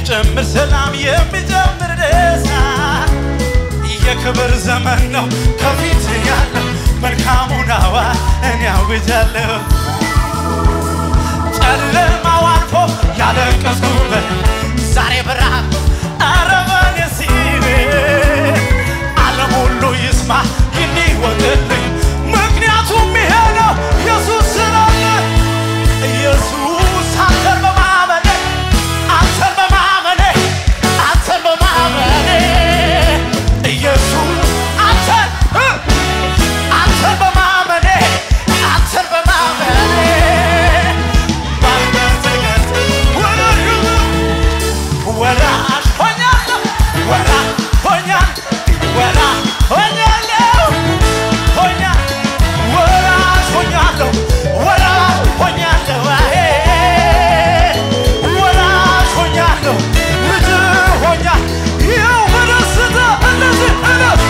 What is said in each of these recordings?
የሚጨምር ሰላም የሚጨምር ደስታ የክብር ዘመን ነው ከፊት ያለው መልካሙን አዋጅ እኔ አውጃለሁ። ጨለማው አልፎ ያለቀስኩበት ዛሬ ብርሃን አረበኔ ሲል ዓለም ሁሉ ይስማ ይወቅልኝ ምክንያቱም ይሄ ነው ኢየሱስ ስላለ ኢየሱስ አንተን በማመኔ አንተን በማመኔ አንተን በማመኔ ኢየሱስ አንተን እ አንተን በማመኔ አንተን በማመኔ ባልበተገት ወዳጁ ወራሽ ሆኛለሁ ወራሽ ሆኛለሁ ወራሽ ሆኛለሁ ሆኛ ወራሽ ሆኛለሁ ወራሽ ሆኛለሁ አሄ ወራሽ ሆኛለሁ ልጅ ሆኛ ይኸው በደስታ እንደዚህ እለፍ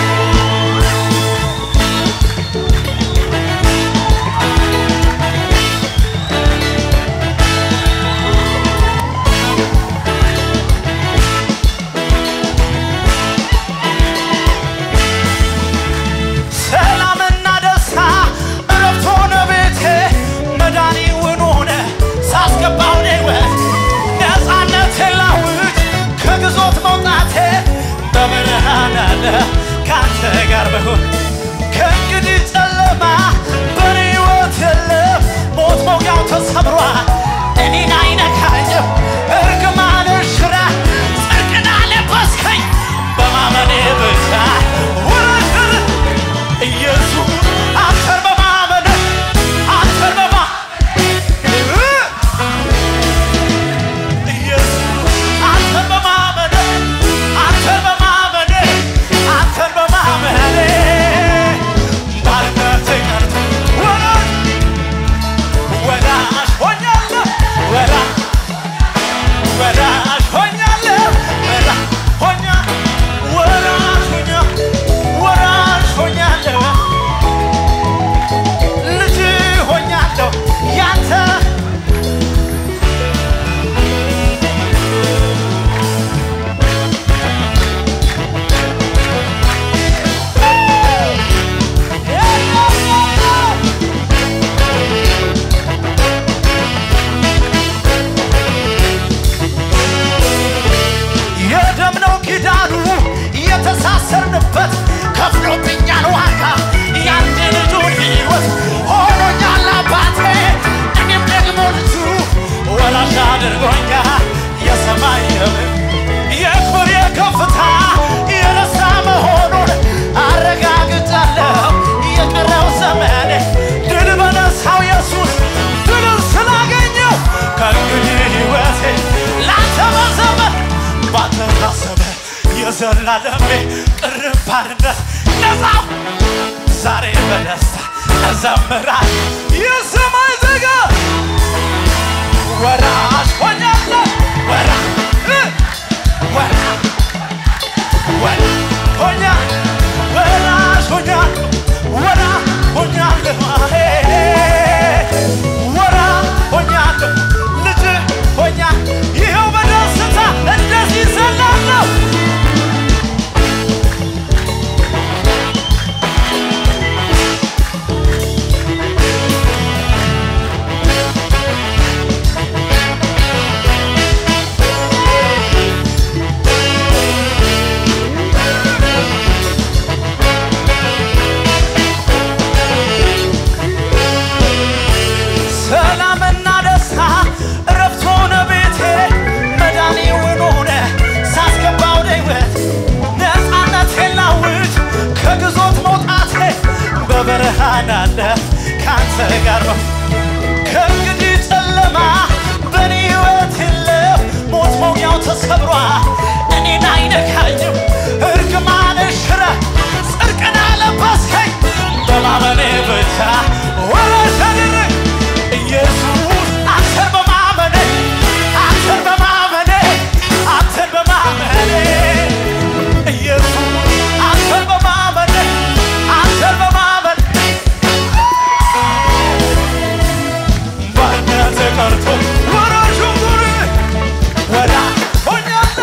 ሰላምና ደስታ እረፍት ሆነ ቤቴ መድኃኒውን ሆነ ሳስገባው ሕይወት ነፃነት ላውጅ ከግዞት መውጣቴ በብርሃን አለ ከአንተ ጋር በሆን ከእንግዲህ ጨለማ በኔ ሕይወት የለም ሞት መውጊያው ተሰብሯል እኔን አይነካኝም እርግማን ሽራ ጽድቅን አለበስከኝ በማመኔ ብቻ ወረድር ኢየሱስ አንተን በማመን አንተን በማ ኢየሱስ አንተን በማመን አንተን በማመን አንተን በማመን ባርነት ቀርቶ ወራሽ ወራሽ ሆኛለሁ ወራሽ ወራሽ ሆኛለሁ ወራሽ ሆኛ ወራሽ ሆኛ ወራሽ ሆኛለሁ ልጅ ሆኛለሁ ያንተ የደም ነው ኪዳኑ የተሳሰርንበት ከፍሎብኛል ዋጋ ያንድ ልጁን ሕይወት ሆኖኛል አባቴ እኔም ደግሞ ልጁ ወራሽ አድርጎኛል የሰማይ የምድር የክብር የከፍታ የደስታ መሆኑን አረጋግጫለሁ የቀረው ዘመኔ ድል በነሳው ኢየሱስ ድልን ስላገኘው ከእንግዲህ ሕይወቴ ላንተ በዘመን ባንተ ታሰበ የዘላለሜ ቅርብ ባርነት ነፃው ዛሬ በደስታ እዘምራል የሰማይ ዜጋ ወራሽ ሆኛለሁ ወራ እ ወራ ወራ ሆኛ ወራሽ ሆኛለሁ ወራ ሆኛለሁ አሄ ወራ ሆኛለሁ ልጅ ሆኛ ይኸው በደስታ እንደዚህ ዘላለሁ ሰላምና ደስታ እረፍት ሆነ ቤቴ መድኃኒውን ሆነ ሳስገባው ሕይወት ነፃነቴን ላውጅ ከግዞት መውጣቴ በብርሃን አለ ከአንተ ጋር ነው ከእንግዲህ ጨለማ በእኔ ሕይወት የለም ሞት መውጊያው ተሰብሯል እኔን አይነካኝም እርግማን ሽረ ጽድቅን አለበስከኝ በማመኔ ብቻ ወራሽ አደረግ ኢየሱስ አንተን በማመኔ አንተን በማመኔ አንተን በማመኔ ኢየሱስ አንተን በማመኔ አንተን በማመኔ ባርነት ቀርቶ ወራሹ ጉር ወራ ሆኛለሁ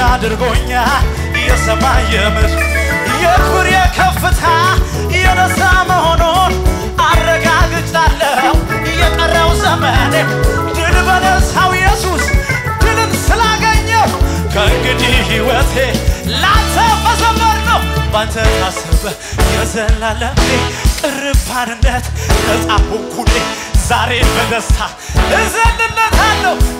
አድርጎኛል የሰማይ የምድር የክብር የከፍታ የደስታ መሆኑን አረጋግጫለሁ። የቀረው ዘመኔ ድል በነሳው ኢየሱስ ድልን ስላገኘው ከእንግዲህ ሕይወቴ ላንተ መዘመር ነው። ባንተ ታሰበ የዘላለሜ ቅርባንነት ነፃ ሆንኩኔ ዛሬ በደስታ እዘልለታለሁ